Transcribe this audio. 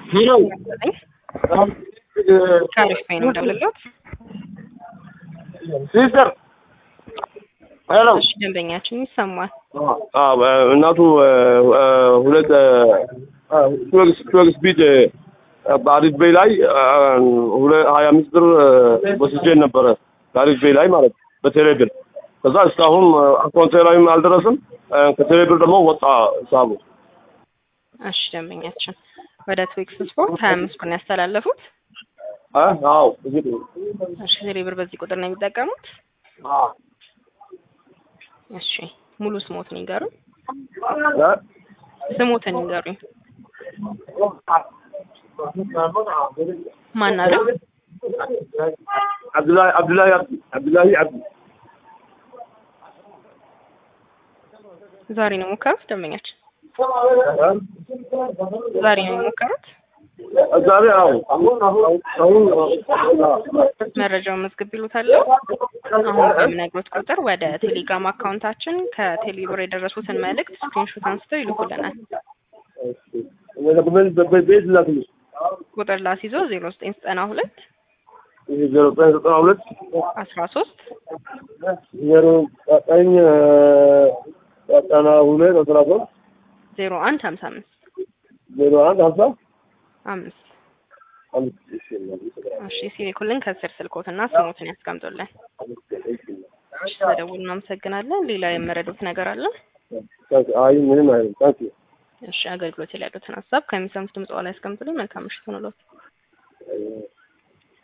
ሄሎ ከአሪፍ ፔ ነው ደውልሎት። ሲስተር ሄሎ እሺ ደንበኛችን ይሰማል። እናቱ ሁለት ቱዌክስ ቢት በአሪፍ ቤይ ላይ ሀያ አምስት ብር ወስጄን ነበረ በአሪፍ ቤይ ላይ ማለት በቴሌ ብር ከዛ እስካሁን አካውንቴ ላይም አልደረስም ከቴሌ ብር ደግሞ ወጣ ሂሳቡ እሺ ደንበኛችን ወደ ትዊክስ ስፖርት ሀያ አምስት ብር ነው ያስተላለፉት። አዎ እንግዲህ እሺ ቴሌ ብር በዚህ ቁጥር ነው የሚጠቀሙት። እሺ ሙሉ ስሞትን ይንገሩኝ። ስሞትን ይንገሩኝ። ማን አለ? አብዱላሂ አብዱላሂ አብዲ አብዱላሂ አብዲ ዛሬ ነው የሞከሩት ደንበኛችን? ዛሬ ነው የሞከሩት? ዛሬ አዎ አሁን አሁን መረጃውን መዝግብ ይሉታል። አሁን በምነግሮት ቁጥር ወደ ቴሌግራም አካውንታችን ከቴሌብር የደረሱትን መልእክት ስክሪንሾት አንስተው ይልኩልናል። ቤት ላክልሽ ቁጥር ላስይዞ ዜሮ ዘጠኝ ዘጠና ሁለት ዜሮ ዘጠኝ ዘጠና ሁለት አስራ ሶስት ዜሮ ዘጠኝ ዘጠና ሁለት አስራ ሶስት ዜሮ አንድ ሀምሳ አምስት ዜሮ አንድ ሀምሳ አምስት አምስት እሺ እሺ ሲልኩልን ከስር ስልኮትና ስሞትን ያስቀምጡልን። እሺ ስለደውሉ እናመሰግናለን። ሌላ የመረዱት ነገር አለ? አይ ምንም አይደለም ታንኪዩ እሺ አገልግሎት ላይ ያሉትን ሀሳብ ከሚሰሙት ድምጽ ላይ ያስቀምጡልኝ። መልካም ምሽት ሆኖሎት